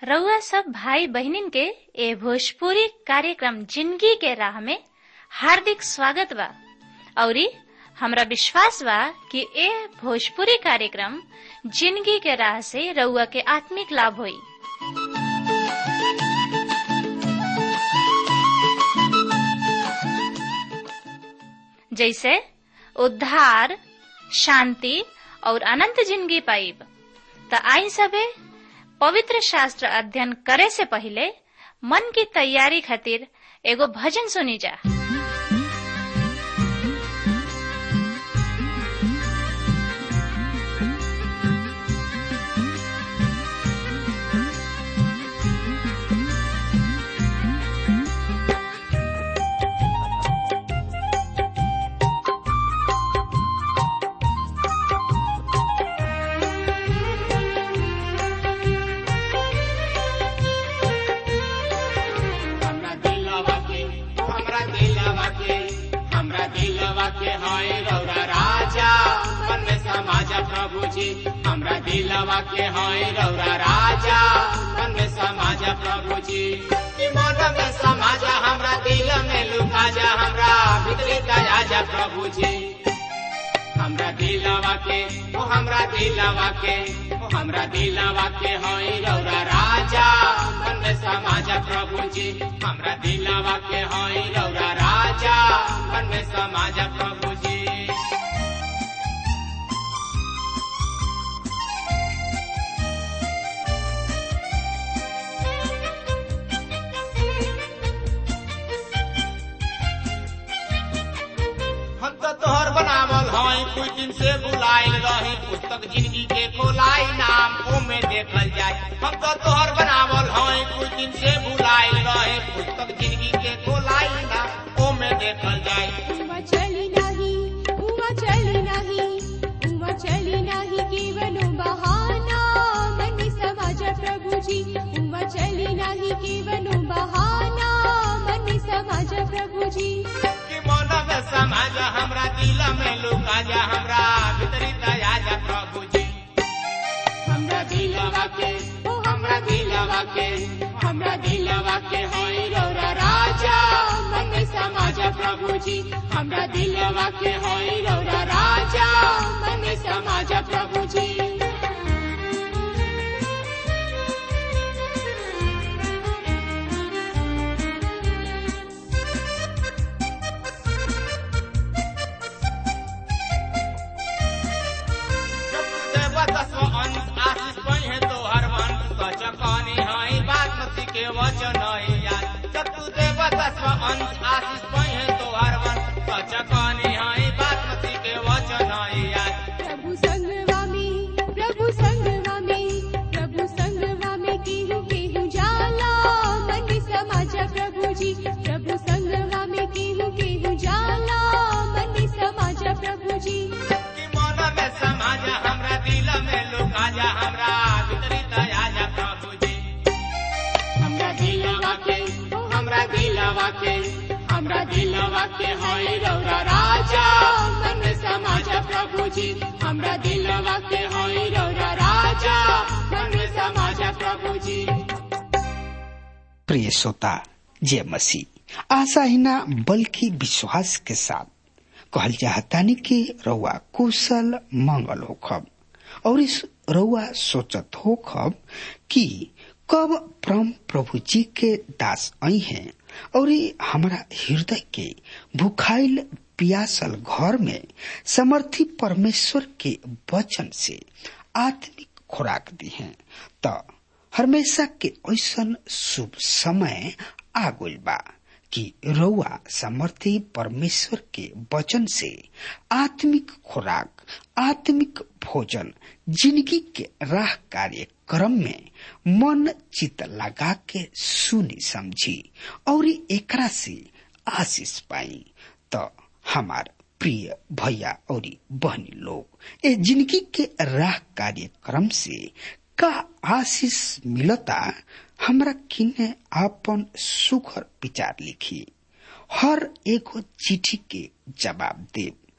रउआ सब भाई बहिनीन के ए भोजपुरी कार्यक्रम जिंदगी के राह में हार्दिक स्वागत बा औरी हमरा विश्वास बा कि ए भोजपुरी कार्यक्रम जिंदगी के राह से रउआ के आत्मिक लाभ होई जैसे उद्धार शांति और अनंत जिंदगी पाइब त आई सबे पवित्र शास्त्र अध्ययन करे से पहले मन की तैयारी खातिर एगो भजन सुनी जा हमरा दिलवा के हमरा दिलवा के हमरा दिलवा के हाय रौरा राजा मन में समाजा प्रभु जी हमरा दिलवा के हाय रौरा राजा मन में समाजा प्रभु जी कि मन में समाजा हमरा दिल में लुका जा हमरा भीतरी दया जा प्रभु जी हमरा दिलवा के ओ हमरा दिलवा के ओ हमरा दिलवा के होई रौरा राजा मन में समाजा प्रभु जी हमरा दिलवा के होई रौरा राजा मन में समाजा प्रभु जी हम तो तोहर बनावल हई कुछ दिन से बुलाइल रही पुस्तक जिंदगी के खोलाई नाम ओमे देखल जाए हम तो तोहर बनावल हई कुछ दिन से बुलाइल रही पुस्तक जिंदगी के खोलाई नाम ओमे देखल जाए उमा चली नाही उमा चली नाही उमा चली नाही केवलो बहाना मन समाज प्रभुजी उमा चली नाही केवलो बहाना मन समाज प्रभुजी कि मन में समाज हमरा दिल में लुका जा हमरा भीतरी दया जा प्रभु जी हमरा दिलवा के ओ हमरा दिलवा के हमरा दिलवा के होई रौरा राजा मन में समाज प्रभु जी हमरा दिलवा के होई रौरा राजा मन में समाज प्रभु जी प्रभु संगवा में प्रभु संगवा में प्रभु संगवा में केहू केहू जाला मन समाज प्रभुजी प्रभु संगवा में केहू केहू जाला मन समाज प्रभुजी हमरा दिलवा के होई रौरा राजा मन में समाज प्रभु जी हमरा दिलवा के होई रौरा राजा मन में समाज प्रभु जी प्रिय श्रोता जय मसीह आशा ही ना बल्कि विश्वास के साथ कहल चाहतानी कि रउआ कुशल मंगल होखब और इस रउआ सोचत होखब कि कब परम प्रभु जी के दास आई हैं और ई हमारा हृदय के भुखाइल पियासल घर में समर्थी परमेश्वर के वचन से आत्मिक खुराक दी हैं त हमेशा के ऐसन शुभ समय आ गइल बा कि रउआ समर्थी परमेश्वर के वचन से आत्मिक खुराक आत्मिक भोजन जिंदगी के राह कार्यक्रम में मन चित लगा के सुनी समझी और एकरा से आशीष पाई तो हमार प्रिय भैया और बहनी लोग ए जिंदगी के राह कार्यक्रम से का आशीष मिलता हमरा किने आपन सुखर विचार लिखी हर एगो चिट्ठी के जवाब देव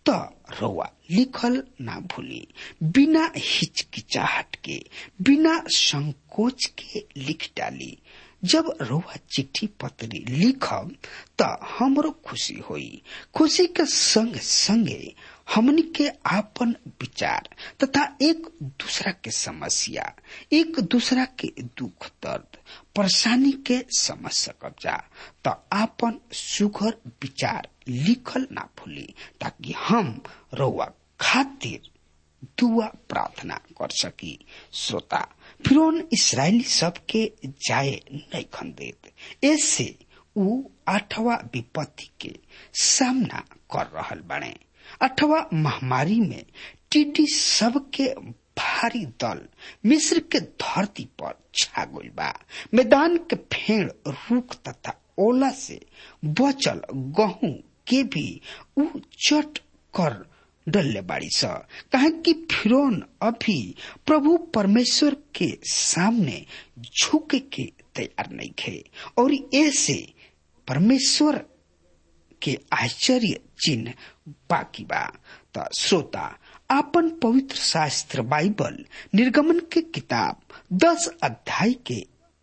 त रउआ लिखल ना भूली बिना हिचकिचाहट के बिना संकोच के लिख डाली जब रउआ चिट्ठी पत्री लिखब त हमरो खुशी होई खुशी के संग संगे हमनी के आपन विचार तथा एक दूसरा के समस्या एक दूसरा के दुख दर्द परेशानी के समझ सकब जा त आपन सुघर विचार लिखल ना भूली ताकि हम रउआ खातिर दुआ प्रार्थना कर सकी श्रोता फिर इसराइली सबके जाए नहीं खन देत ऐसे ऊ आठवा विपत्ति के सामना कर रहल बने अठवा महामारी में टिड्डी सबके भारी दल मिस्र के धरती पर छा गइल बा मैदान के फेड़ रूख तथा ओला से बचल गहूं के भी ऊ चट कर डल्ले बाड़ी स कहे कि फिरौन अभी प्रभु परमेश्वर के सामने झुके के तैयार नहीं थे और ऐसे परमेश्वर के आश्चर्य चिन्ह बाकी बा त श्रोता आपन पवित्र शास्त्र बाइबल निर्गमन के किताब दस अध्याय के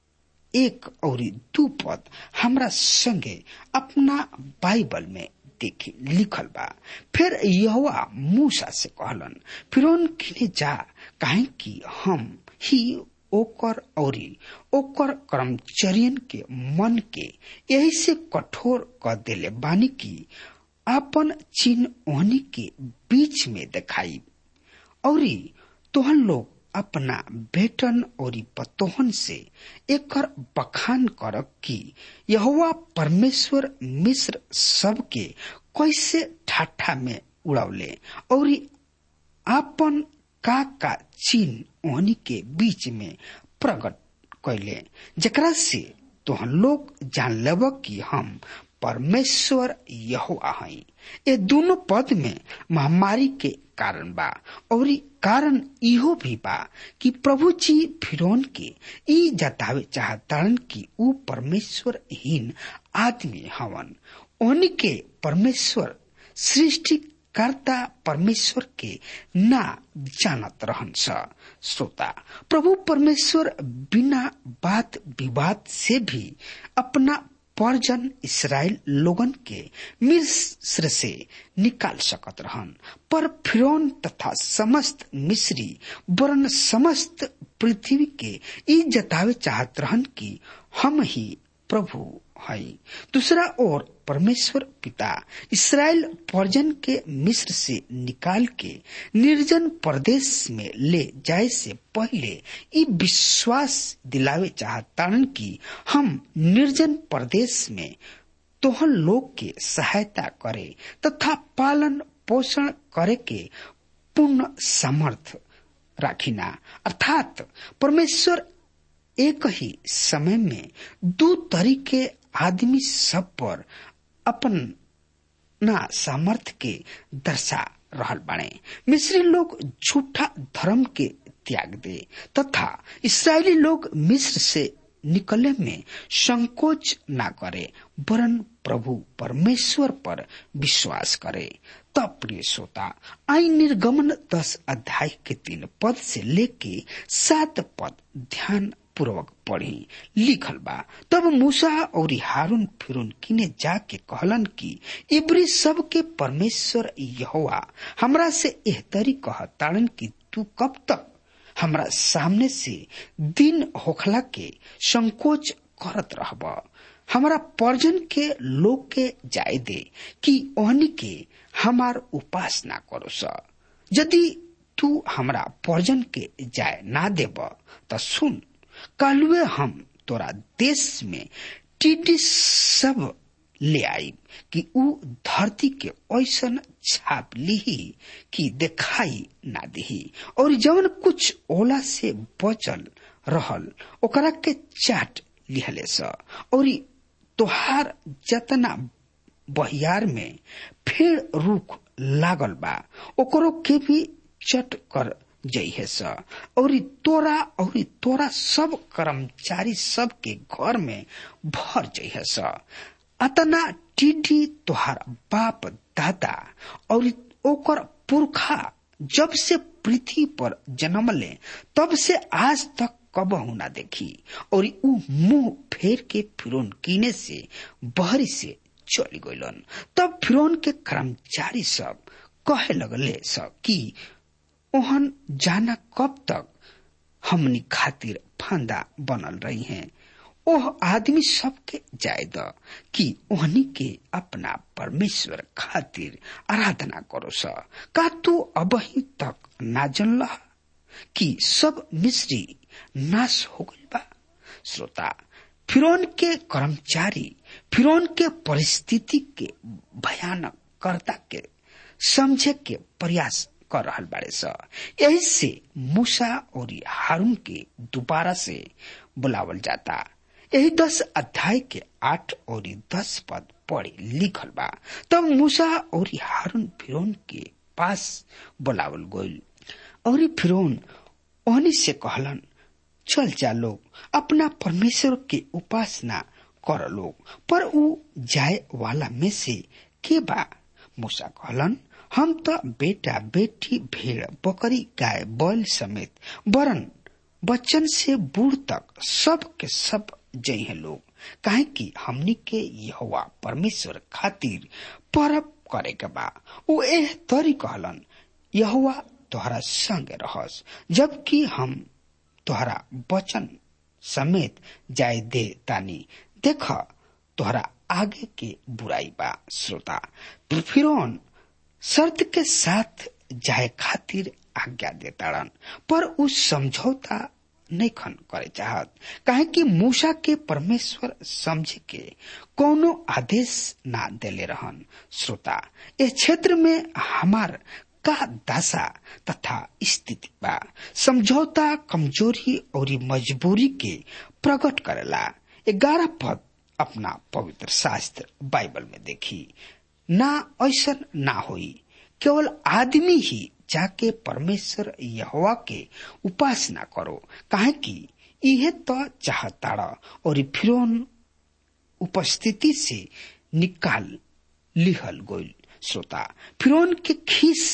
एक और दू पद हमरा संगे अपना बाइबल में देखी लिखल बा फिर यहोवा मूसा से कहलन फिर किने जा काहे कि हम ही ओकर औरी ओकर कर्मचरियन के मन के यही से कठोर क देले बानी की आपन चिन्ह ओहनी के बीच में दिखाई औरी तोहन लोग अपना बेटन और पतोहन से एकर बखान कर कि यहोवा परमेश्वर मिस्र सबके कैसे ठाठा में उड़ावले और आपन का का चिन्ह ओहनी के बीच में प्रकट कैले जकरा से तोहन लोग जान लेब कि हम परमेश्वर यहोवा हई ये दोनों पद में महामारी के कारण बा और कारण इहो भी बा कि प्रभु जी फिरौन के ई जतावे चाहतारन कि ऊ परमेश्वर हीन आदमी हवन ओनी के परमेश्वर सृष्टि कर्ता परमेश्वर के ना जानत रहन स श्रोता प्रभु परमेश्वर बिना बात विवाद से भी अपना परजन इसराइल लोगन के मिस्र से निकाल सकत रहन पर फिरौन तथा समस्त मिस्री वरन समस्त पृथ्वी के ई जतावे चाहत रहन कि हम ही प्रभु हई दूसरा ओर परमेश्वर पिता इसराइल परजन के मिस्र से निकाल के निर्जन प्रदेश में ले जाए से पहले ई विश्वास दिलावे चाहतारन कि हम निर्जन प्रदेश में तोहन लोग के सहायता करे तथा पालन पोषण करे के पूर्ण समर्थ राखिना अर्थात परमेश्वर एक ही समय में दो तरीके आदमी सब पर अपन ना सामर्थ्य के दर्शा रहल बने मिस्री लोग झूठा धर्म के त्याग दे तथा इसराइली लोग मिस्र से निकले में संकोच ना करे वरन प्रभु परमेश्वर पर विश्वास करे तब प्रिय श्रोता आई निर्गमन दस अध्याय के तीन पद से लेके सात पद ध्यान पूर्वक पढ़ी लिखल बा तब मूसा और हारून फिरून किने जाके कहलन कि इब्री सब के परमेश्वर यहोवा हमरा से एहतरी कहताड़न कि तू कब तक हमरा सामने से दिन होखला के संकोच करत रहब हमारा पर्जन के लोग के जाय दे कि ओहनी के हमार उपासना करो स यदि तू हमरा पर्जन के जाय ना देब त सुन कालुए हम तोरा देश में टिड्डी सब ले आई कि ऊ धरती के ऐसन छाप लीही कि दिखाई ना दिही और जवन कुछ ओला से बचल रहल ओकरा के चाट लिहले स और तोहार जतना बहियार में फेड़ रुख लागल बा ओकरो के भी चट कर जइहे स और तोरा और तोरा सब कर्मचारी सब के घर में भर जइहे स अतना टिड्डी तोहार बाप दादा और ओकर पुरखा जब से पृथ्वी पर जन्म ले तब से आज तक कब ना देखी और ऊ मुंह फेर के फिरौन कीने से बहरी से चली गईलन तब फिरौन के कर्मचारी सब कहे लगले सब कि ओहन जाना कब तक हमनी खातिर फंदा बनल रही हैं ओह आदमी सबके जाय द कि ओहनी के अपना परमेश्वर खातिर आराधना करो स का तू अबही तक ना जनला कि सब मिस्री नाश हो गइल बा श्रोता फिरौन के कर्मचारी फिरौन के परिस्थिति के भयानक कर्ता के समझे के प्रयास कर रहल बाड़े स यही से मूसा और हारून के दोबारा से बुलावल जाता यही दस अध्याय के आठ और दस पद पढ़े लिखल बा तब मूसा और हारून फिरौन के पास बुलावल गोल और फिरौन ओहनी से कहलन चल जा लोग अपना परमेश्वर के उपासना कर लोग पर ऊ जाए वाला में से के बा मूसा कहलन हम तो बेटा बेटी भेड़ बकरी गाय बैल समेत बरन बच्चन से बूढ़ तक सब के सब जई है लोग काहे कि हमनी के यहोवा परमेश्वर खातिर परब करे के बा ऊ एह तरी कहलन यहोवा तोहरा संग रहस जबकि हम तोहरा वचन समेत जाय दे तानी देख तोहरा आगे के बुराई बा श्रोता फिरौन शर्त के साथ जाए खातिर आज्ञा देताड़न पर उ समझौता नहीं खन करे चाहत काहे कि मूसा के परमेश्वर समझ के कोनो आदेश ना देले रहन श्रोता इस क्षेत्र में हमार का दशा तथा स्थिति बा समझौता कमजोरी और मजबूरी के प्रकट करेला ग्यारह पद अपना पवित्र शास्त्र बाइबल में देखी ना ऐसा ना होई केवल आदमी ही जाके परमेश्वर यहोवा के उपासना करो काहे कि इहे तो चाहताड़ा और फिरौन उपस्थिति से निकाल लिहल गोल श्रोता फिरौन के खीस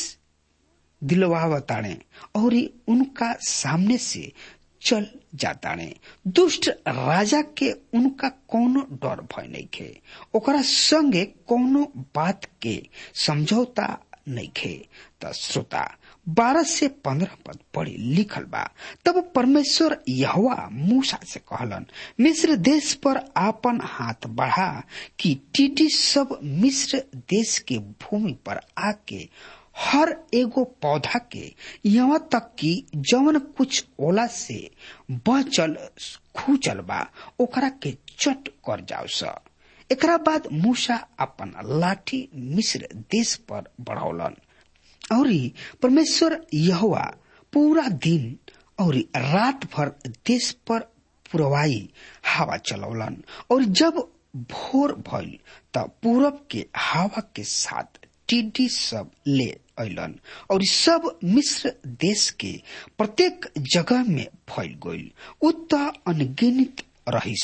दिलवावताड़े और उनका सामने से चल जाताड़े दुष्ट राजा के उनका कोनो डर भय नहीं खे ओकरा संगे कोनो बात के समझौता नहीं खे त श्रोता बारह से पंद्रह पद पढ़ी लिखल बा तब परमेश्वर यहवा मूसा से कहलन मिस्र देश पर आपन हाथ बढ़ा कि टीटी सब मिस्र देश के भूमि पर आके हर एगो पौधा के यहाँ तक कि जवन कुछ ओला से बचल खूचल बा ओकरा के चट कर जाओ स एकरा बाद मूसा अपन लाठी मिस्र देश पर बढ़ौलन और परमेश्वर यहोवा पूरा दिन और रात भर देश पर पुरवाई हवा चलौलन और जब भोर भइल त पूरब के हवा के साथ टिड्डी सब ले अलन और सब मिस्र देश के प्रत्येक जगह में फैल गइल उत अनगिनित रही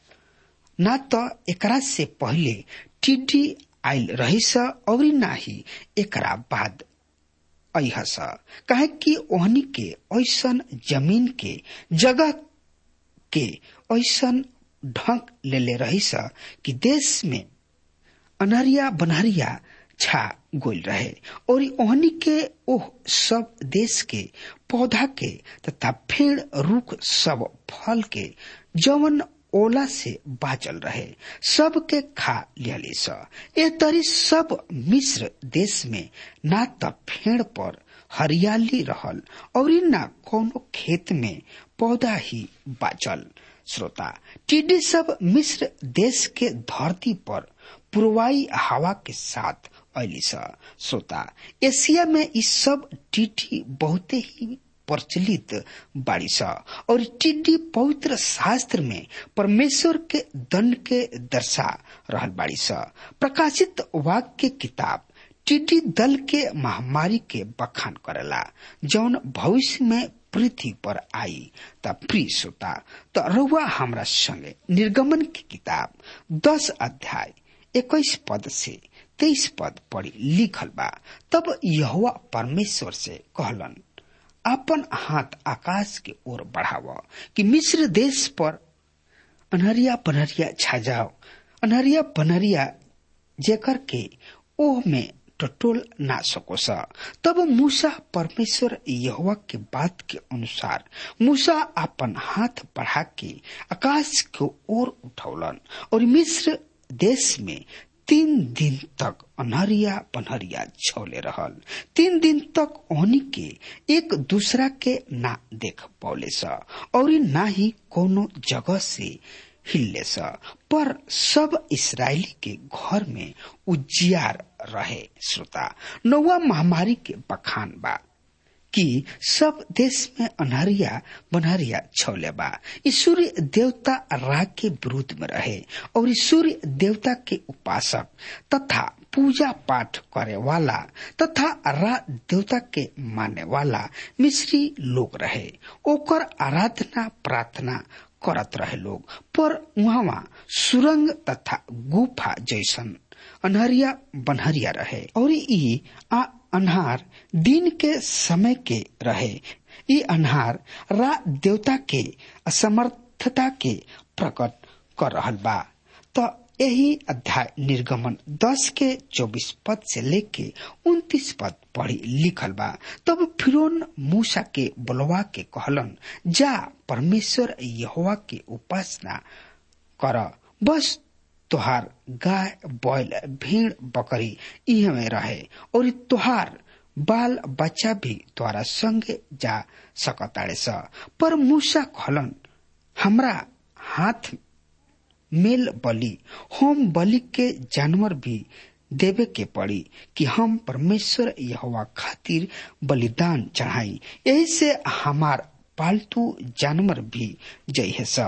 ना त एकरा से पहले टिड्डी आयल रहिस और ना ही एकरा बाद अहस काहे कि ओहनी के ऐसन जमीन के जगह के ऐसन ढंग ले ले रहिस कि देश में अनहरिया बनहरिया छा गोल रहे और ओहनी के ओह सब देश के पौधा के तथा पेड़ रुख सब फल के जवन ओला से बाचल रहे सब के खा लियली स ए तरी सब मिस्र देश में ना त फेड़ पर हरियाली रहल और ना कोनो खेत में पौधा ही बाचल श्रोता टिड्डी सब मिस्र देश के धरती पर पूर्वाई हवा के साथ अली श्रोता एशिया में इस सब टिड्डी बहुते ही प्रचलित बाड़ी सा और टिड्डी पवित्र शास्त्र में परमेश्वर के दंड के दर्शा रहल बाड़ी सा प्रकाशित वाक्य किताब टिड्डी दल के महामारी के बखान करेला जौन भविष्य में पृथ्वी पर आई त प्रिय श्रोता त रउआ हमरा संगे निर्गमन की किताब दस अध्याय इक्कीस पद से तेईस पद पढ़ी लिखल बा तब यहोवा परमेश्वर से कहलन अपन हाथ आकाश के ओर बढ़ाव कि मिस्र देश पर अनहरिया पनहरिया छा जाओ अनहरिया पनहरिया जेकर के ओह में टटोल ना सको सा तब मूसा परमेश्वर यहोवा के बात के अनुसार मूसा अपन हाथ बढ़ा के आकाश के ओर उठौलन और मिस्र देश में तीन दिन तक अनहरिया पनहरिया छौले रहल तीन दिन तक ओहनी के एक दूसरा के ना देख पौले सा और ना ही कोनो जगह से हिलले सा पर सब इसराइली के घर में उजियार रहे श्रोता नौवा महामारी के बखान बा कि सब देश में अनहरिया बनहरिया छौले बा ई सूर्य देवता रा के विरुद्ध में रहे और ई सूर्य देवता के उपासक तथा पूजा पाठ करे वाला तथा रा देवता के माने वाला मिस्री लोग रहे ओकर आराधना प्रार्थना करत रहे लोग पर वहाँ सुरंग तथा गुफा जैसन अनहरिया बनहरिया रहे और ई आ अन्हार दिन के समय के रहे ई अन्हार रा देवता के असमर्थता के प्रकट कर रहल बा तो यही अध्याय निर्गमन दस के चौबीस पद से लेके उन्तीस पद पढ़ी लिखल बा तब फिरोन मूसा के बुलवा के कहलन जा परमेश्वर यहोवा के उपासना कर बस तोहार गाय बैल भेड़ बकरी इहे में रहे और तोहार बाल बच्चा भी तोहरा संगे जा सकताड़े स पर मूसा कहलन हमरा हाथ मेल बलि होम बलि के जानवर भी देवे के पड़ी कि हम परमेश्वर यहोवा खातिर बलिदान चढ़ाई यही से हमार पालतू जानवर भी जइहे स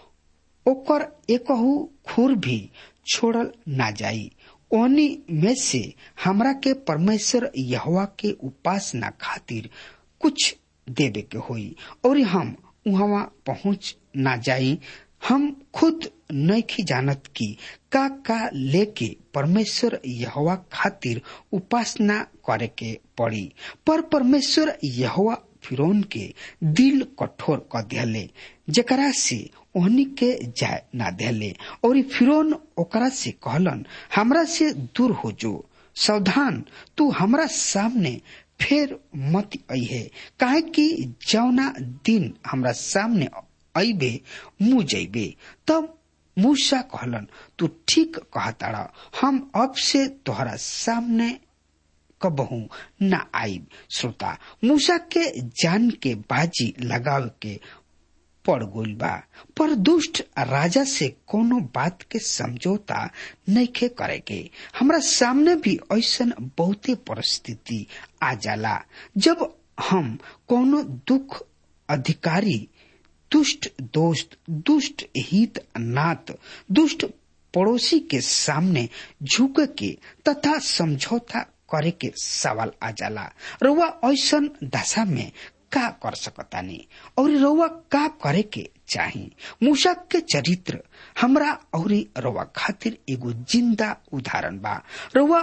ओकर एकहू खुर भी छोड़ल ना जाई ओनी में से हमरा के परमेश्वर यहोवा के उपासना खातिर कुछ देवे के होई और हम वहां पहुंच ना जाई हम खुद नहीं जानत की का का लेके परमेश्वर यहोवा खातिर उपासना करे के पड़ी पर परमेश्वर यहोवा फिरौन के दिल कठोर क दिले जेकरा से ओहनी के जाय ना देले और फिरौन ओकरा से कहलन हमरा से दूर हो जो सावधान तू हमरा सामने फिर मत अहे काहे कि जौना दिन हमरा सामने अबे मुँह जैबे तब मूसा कहलन तू ठीक कहताड़ा हम अब से तोहरा सामने कबहू न आईब श्रोता मूसा के जान के बाजी लगाव के पड़ गइल बा पर दुष्ट राजा से कोनो बात के समझौता नइखे करे के हमरा सामने भी ऐसन बहुते परिस्थिति आ जाला जब हम कोनो दुख अधिकारी दुष्ट दोस्त दुष्ट हित नात दुष्ट पड़ोसी के सामने झुक के तथा समझौता करे के सवाल आ जाला रउआ ऐसन दशा में का कर सकतानी और रउआ का करे के चाही मूसा के चरित्र हमरा और रउआ खातिर एगो जिंदा उदाहरण बा रउआ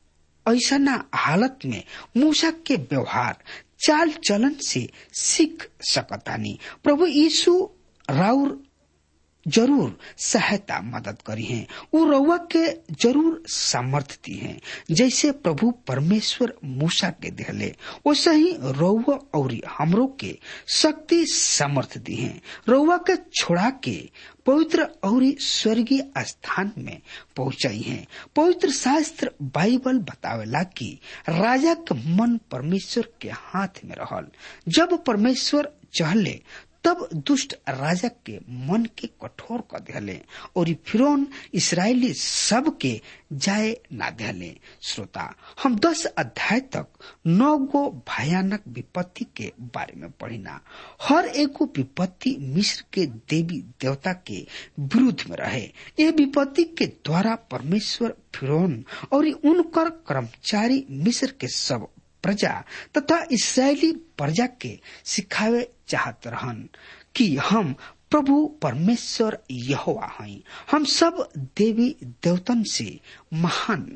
ऐसा हालत में मूसा के व्यवहार चाल चलन से सीख सकतानी प्रभु यीशु राउर जरूर सहायता मदद करी है वो रउआ के जरूर सामर्थ दी है जैसे प्रभु परमेश्वर मूसा के दिहले वैसे ही रउआ और हमरो के शक्ति सामर्थ दी है रउआ के छोड़ा के पवित्र और स्वर्गीय स्थान में पहुंचाई है पवित्र शास्त्र बाइबल बतावेला कि राजा के मन परमेश्वर के हाथ में रहल जब परमेश्वर चहले तब दुष्ट राजा के मन के कठोर कर दिले और फिरौन इसराइली सब के जाए ना दिले श्रोता हम दस अध्याय तक नौ गो भयानक विपत्ति के बारे में पढ़िना हर एगो विपत्ति मिस्र के देवी देवता के विरुद्ध में रहे ये विपत्ति के द्वारा परमेश्वर फिरौन और उनकर कर्मचारी मिस्र के सब प्रजा तथा इसराइली प्रजा के सिखावे चाहत रहन कि हम प्रभु परमेश्वर यहोवा हई हम सब देवी देवतन से महान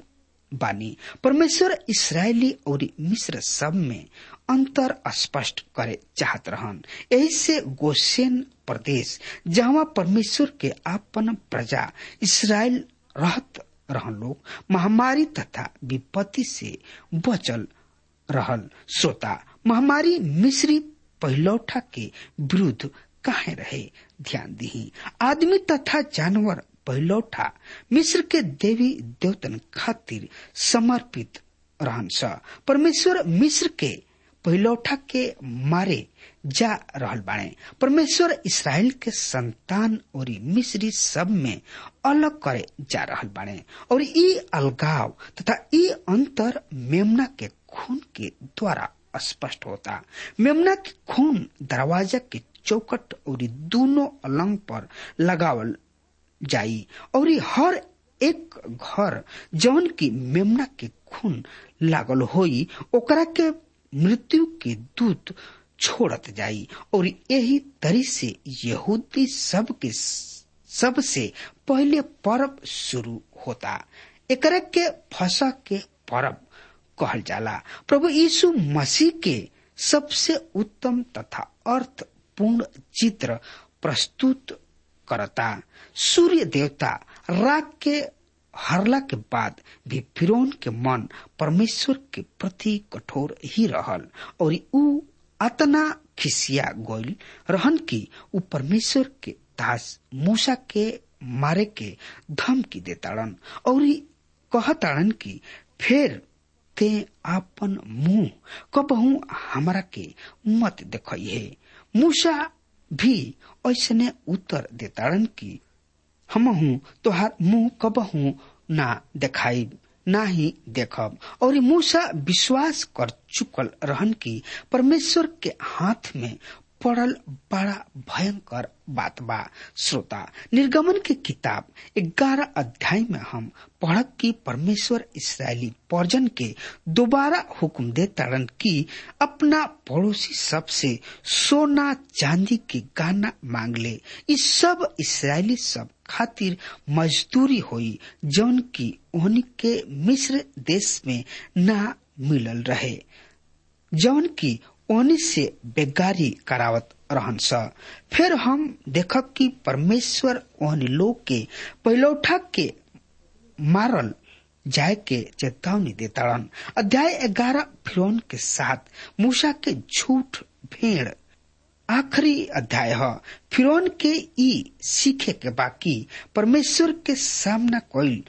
बानी परमेश्वर इसराइली और मिस्र सब में अंतर स्पष्ट करे चाहत रहन यही से गोसेन प्रदेश जहाँ परमेश्वर के आपन प्रजा इसराइल रहत रहन लोग महामारी तथा विपत्ति से बचल रहल श्रोता महामारी मिस्री पहिलौठा के विरुद्ध काहे रहे ध्यान दी आदमी तथा जानवर पहिलौठा मिस्र के देवी देवतन खातिर समर्पित रहन स परमेश्वर मिस्र के पहिलौठा के मारे जा रहल बाणे परमेश्वर इसराइल के संतान और मिस्री सब में अलग करे जा रहल बाणे और ई अलगाव तथा ई अंतर मेमना के खून के द्वारा स्पष्ट होता मेमना के खून दरवाजा के चौकट और दोनों अलंग पर लगावल जाई और हर एक घर जौन की मेमना के खून लागल होई ओकरा के मृत्यु के दूत छोड़त जाई और यही तरी से यहूदी सब के सबसे पहले पर्व शुरू होता एकरा के फसा के पर्व कहल जाला प्रभु यीशु मसीह के सबसे उत्तम तथा अर्थपूर्ण चित्र प्रस्तुत करता सूर्य देवता राग के हरला के बाद भी फिरौन के मन परमेश्वर के प्रति कठोर ही रहल और ऊ अतना खिसिया गोल रहन की ऊ परमेश्वर के दास मूसा के मारे के धमकी देताड़न और कहताड़न की फिर ते आपन मुंह कबहू हमरा के मत देखिए मूसा भी ऐसने उत्तर देताड़न की हमहू तोहार मुंह कबहू ना देखाई ना ही देखब और मूसा विश्वास कर चुकल रहन की परमेश्वर के हाथ में पड़ल बड़ा भयंकर बात बा श्रोता निर्गमन की किताब ग्यारह अध्याय में हम पढ़ब की परमेश्वर इसराइली पर्जन के दोबारा हुक्म दे ताड़न की अपना पड़ोसी सब से सोना चांदी के गाना मांग ले इस सब इसराइली सब खातिर मजदूरी हुई जौन की उनके मिस्र देश में ना मिलल रहे जौन की ओनी से बेगारी करावत रहन स फिर हम देखब कि परमेश्वर ओहन लोग के पैलौठा के मारल जाय के चेतावनी देताड़न अध्याय ग्यारह फिरौन के साथ मूसा के झूठ भेड़ आखिरी अध्याय है फिरौन के ई सीखे के बाकी परमेश्वर के सामना कोई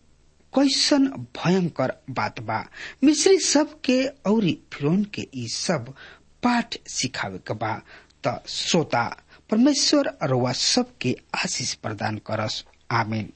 कैसन भयंकर बात बा मिस्री सब के औरी फिरौन के ई सब पाठ सिखावे के बा त श्रोता परमेश्वर अरुआ सब के आशीष प्रदान करस आमीन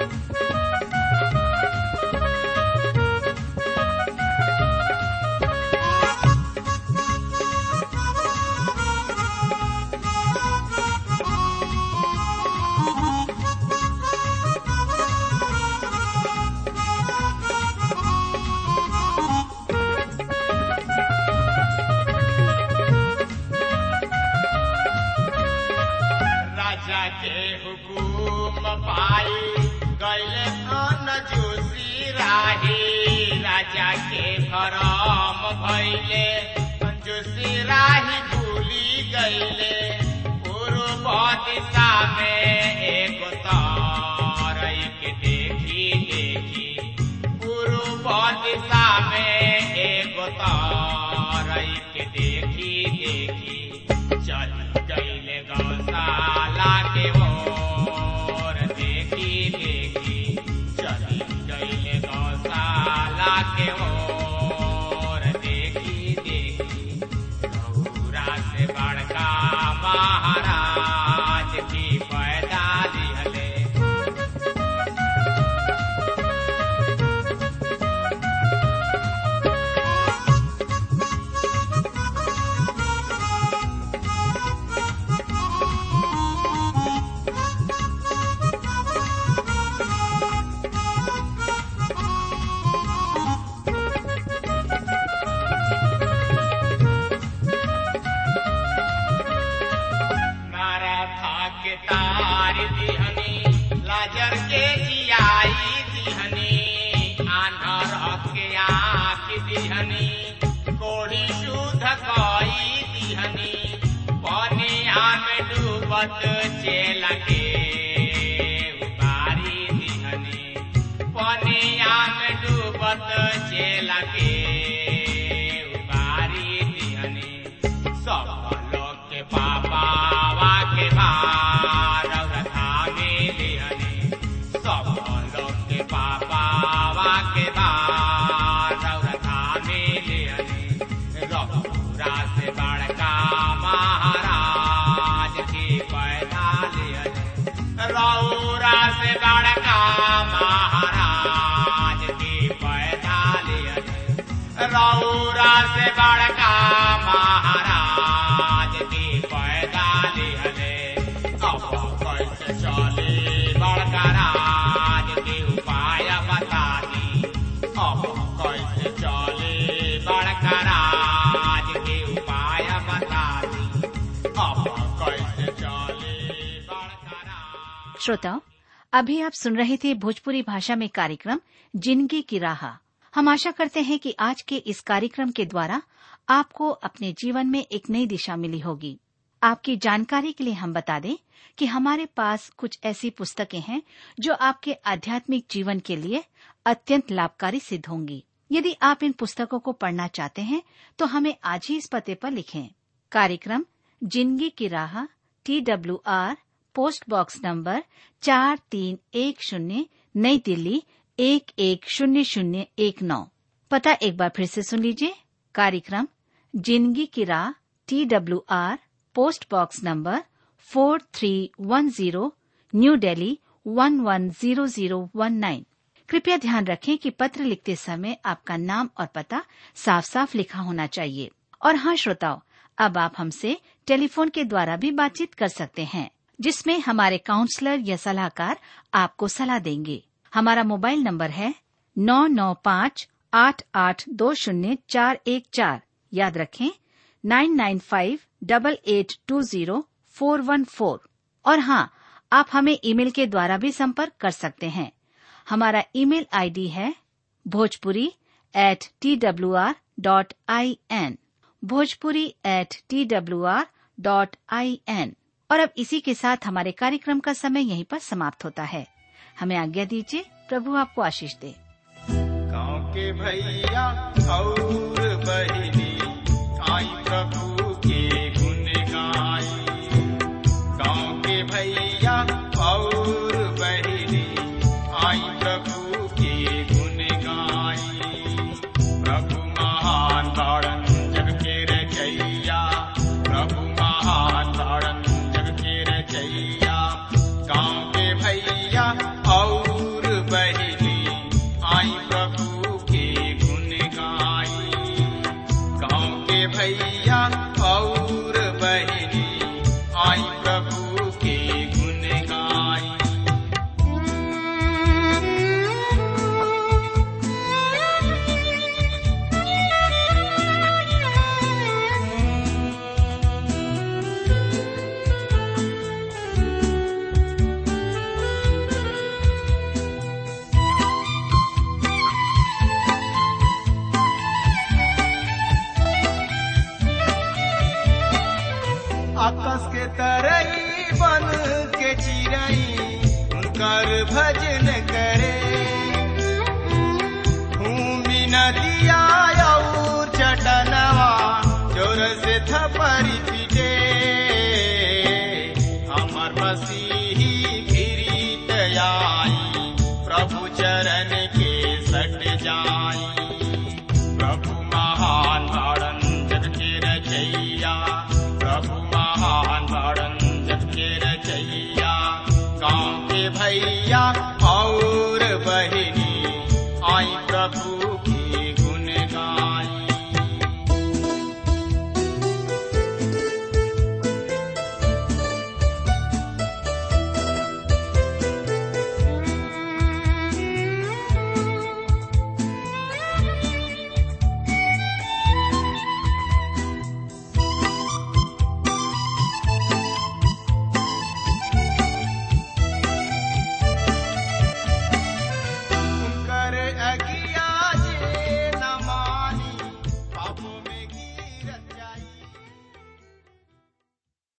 राजा के हुकुम पाई गैले अन जोशी राही राजा के भरम भैले जोशी राही भूली गैले पूर्व दिशा में एक तारई के देखी देखी पूर्व दिशा में एक तारई के देखी देखी चल गईले गौशाला के ओर देखी देखी चल गईले गौशाला के ओर देखी देखी गौरा से बड़का महाराज की पैदा दिहले दिहनी कोड़ी शुद्ध कई दिहनी पनिया में डूबत चेला के उबारी दिहनी पनिया में डूबत चेला के उबारी दिहनी सब लोग के पापावा के भार रथा में दिहनी सब लोग के पापावा के भार रथा में दिहनी रघुरा से बड़का महाराज की पैदा लिहनी रौरा से बड़का महाराज की पैदा लिहनी रौरा से बड़का महाराज की पैदा लिहले अब कैसे चले बड़का राज के उपाय बता दी अब कैसे चले बड़का राज के उपाय बता दी अब कैसे चले बड़का राज श्रोताओं अभी आप सुन रहे थे भोजपुरी भाषा में कार्यक्रम जिंदगी की राह हम आशा करते हैं कि आज के इस कार्यक्रम के द्वारा आपको अपने जीवन में एक नई दिशा मिली होगी आपकी जानकारी के लिए हम बता दें कि हमारे पास कुछ ऐसी पुस्तकें हैं जो आपके आध्यात्मिक जीवन के लिए अत्यंत लाभकारी सिद्ध होंगी यदि आप इन पुस्तकों को पढ़ना चाहते हैं तो हमें आज ही इस पते पर लिखें कार्यक्रम जिंदगी की राह T W R post box number चार तीन एक शून्य नई दिल्ली एक एक शून्य शून्य एक नौ पता एक बार फिर से सुन लीजिए कार्यक्रम जिंदगी की राह T W R post box number four three one zero New Delhi one one zero zero one nine कृपया ध्यान रखें कि पत्र लिखते समय आपका नाम और पता साफ साफ लिखा होना चाहिए और हाँ श्रोताओं अब आप हमसे टेलीफोन के द्वारा भी बातचीत कर सकते हैं जिसमें हमारे काउंसलर या सलाहकार आपको सलाह देंगे हमारा मोबाइल नंबर है नौ नौ पाँच आठ आठ दो शून्य चार एक चार याद रखें nine nine five double eight two zero four one four और हाँ आप हमें ईमेल के द्वारा भी संपर्क कर सकते हैं हमारा ईमेल आईडी है Bhojpuri at T W R dot I N Bhojpuri at T W R dot I N और अब इसी के साथ हमारे कार्यक्रम का समय यहीं पर समाप्त होता है हमें आज्ञा दीजिए प्रभु आपको आशीष दे गाँव के भैया और बहिनी आई प्रभु के गुण गाई गाँव के भैया और बहिनी आई प्रभु के गुण गाई प्रभु महान ताड़न जग के रचैया प्रभु महान ताड़न जग के रचैया गाँव के भैया और बहिनी आई प्रभु के गुण गाई गाँव के भैया और बहिनी आई प्रभु के गुण गाई आकाश के तरई बन के चिरई उनकर भजन करे भूमि नदिया और चटनवा जोर से थपरी पीटे हमर मसीही फिरीत आई प्रभु चरण के सट जाई प्रभु महान ताड़न जग के रचैया प्रभु महान ताड़न जग के रचैया गाँव के भैया और बहिनी आई प्रभु